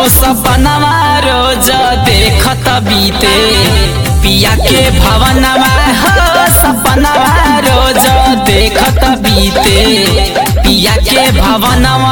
सपनवा रोज देखत बीते पिया के भवनवा हो सपनवा रोज देखत बीते पिया के भवनवा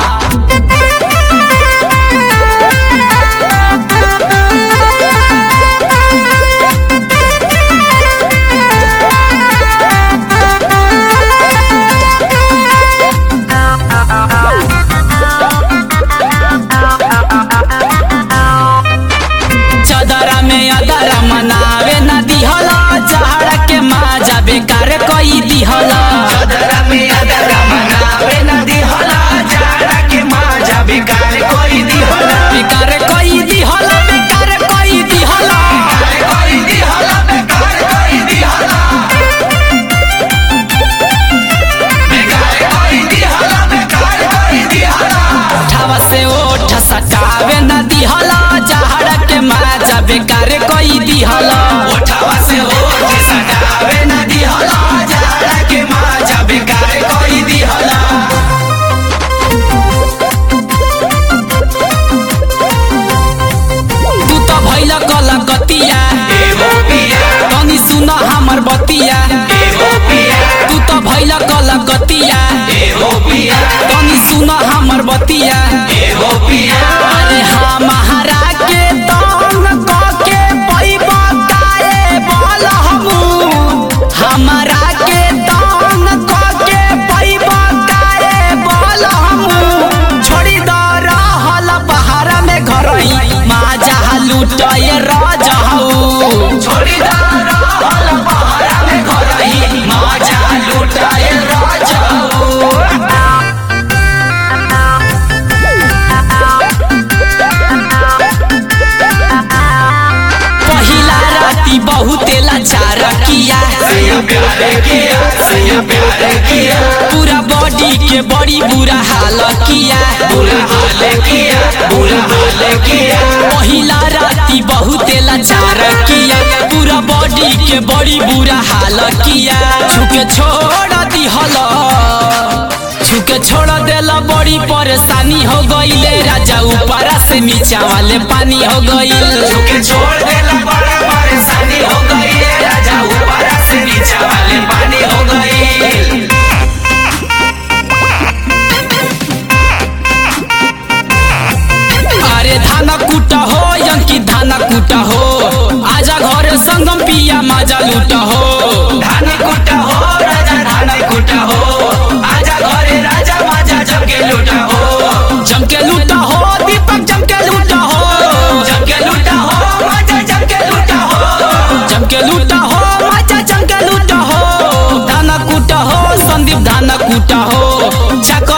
चदरा में अदरा मनावे न दिहला चहड़ा के माजा बेकार कई दिहला चदरा में अदरा मनावे न दिहला जाड़ा के माजा बेकार कोई दिहला बेकार कई दिहला बेकार कई दिहला बेकार कोई दिहला बेकार कोई दिहला बेकार कोई दिहला बेकार कोई दिहला ठवा से ओठ सटावे न दिहला चहड़ा के माजा बेकार कई दिहला ओठवा से ओठ सटावे न दिहला जाड़ा के माजा बेकार कोई दिहला तू तो भैला कलकतिया एगो पिया तनी सुन हमर बतिया एगो पिया तू तो भैला कलकतिया एगो पिया तनी सुन हमर बतिया एगो पिया अरे हाँ महारा के तंग कके पैबा तारे बोल हमू हमरा के तंग कके पैबा तारे बोल हमू छोड़ी द रहल बहारा में घरई माजा लुटय रजहू छोड़ी दाना हल पहाड़ा में घरही माजा लुटाए राजाओ पहिला राती बहुते लाचार किया सैया प्यार किया सैया प्यार किया पूरा बॉडी के बड़ी बुरा हाल किया बुरा हाल किया बुरा हाल किया पहिला राती बहुते लाचार किया पूरा बॉडी के बड़ी बुरा हाल किया छुके छोड़ दिहल छुके छोड़ देला बड़ी परेशानी हो गईले राजा ऊपरा से नीचा वाले पानी हो गईल झुके छोड़ देला बड़ा परेशानी हो गई है राजा ऊपर से नीचे वाले पानी हो गई अरे धाना कुटा हो यंकी धाना कुटा हो आजा घर संगम पिया माजा लूटा हो धान कुटा हो राजा धान कुटा हो आजा घरे राजा माजा जमके लूटा हो जमके लूटा हो दीपक जमके लूटा हो जमके लूटा हो माजा जमके लूटा हो जमके लूटा हो माजा जमके लूटा हो धाना कुटा हो संदीप धाना कुटा हो जाकर